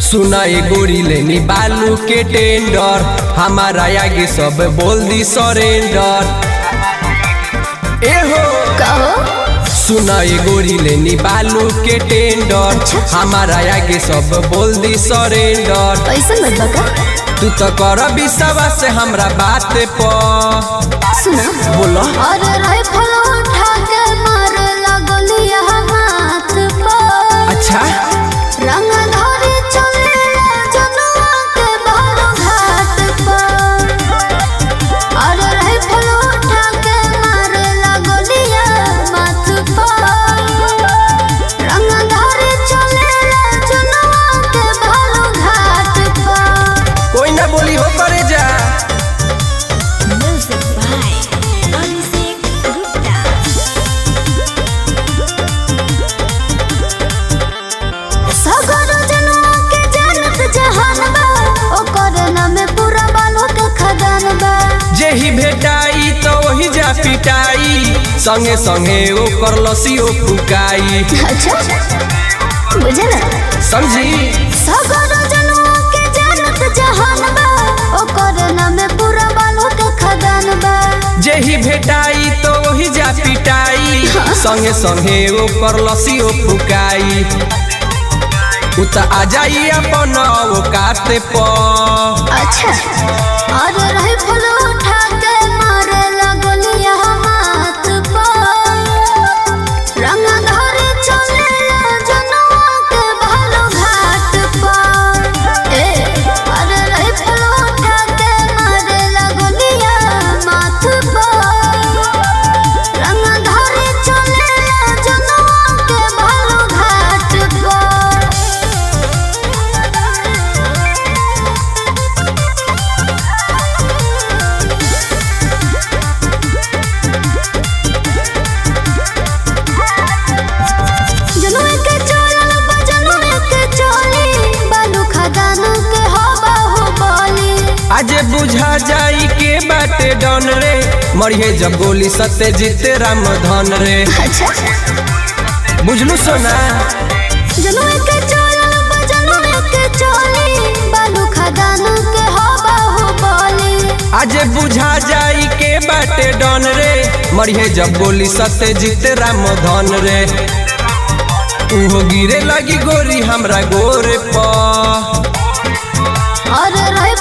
सुना ए गोरी लेनी बालू के टेंडर हमारा आगे सब बोल दी सरेंडर ए हो कहो सुना ए गोरी लेनी बालू के टेंडर हमारा आगे सब बोल दी सरेंडर ऐसा मत बका तू तो कर विश्वास से हमरा बात पर सुना बोलो और राइफल उठा के मारे लगलिया हाथ पर अच्छा रंग धरे चले जनुआ के बारो घाट पर और राइफल उठा के मारे लगलिया माथ पर रंग धरे चले जनुआ के बारो घाट पर कोई ना बोली हो करे जा Music by Abhishek Gupta. सगर जनवा के जानत जहान बा ओकर नाम पूरा बालो के खदान बा जेही भेटाई तो वही जा पिटाई संगे संगे ओकर लसियो फुकाई अच्छा बुझला समझी सगर जनवा के जानत जहान बा ओकर नाम पूरा बालो के खदान बा जेही भेटाई तो वही जा पिटाई संगे संगे ओकर लसियो फुकाई उ त आ जाई अपन औकाते पर अच्छा और राइफल उठा के मारे लगलिया हाथ पर रंग धरे चले जनवा के भालो घाट पर ए और राइफल उठा के मारे लगलिया माथ पर रंग धरे चले जनवा के भालो घाट पर जनवे के चोरल बजनवे के चोली बालू खदान के हो बाहु बोली आज बुझा जाई के बाटे डन रे मरिए जब गोली सत्य जीते राम धन रे अच्छा बुझलू सोना जनवे के चोरल बजनवे के चोली बालू खदान के हो बाहु बोली आज बुझा जाई के बाटे डन रे मरिए जब गोली सत्य जीते राम धन रे उहो गिरे लगी गोरी हमरा गोरे पर और रहे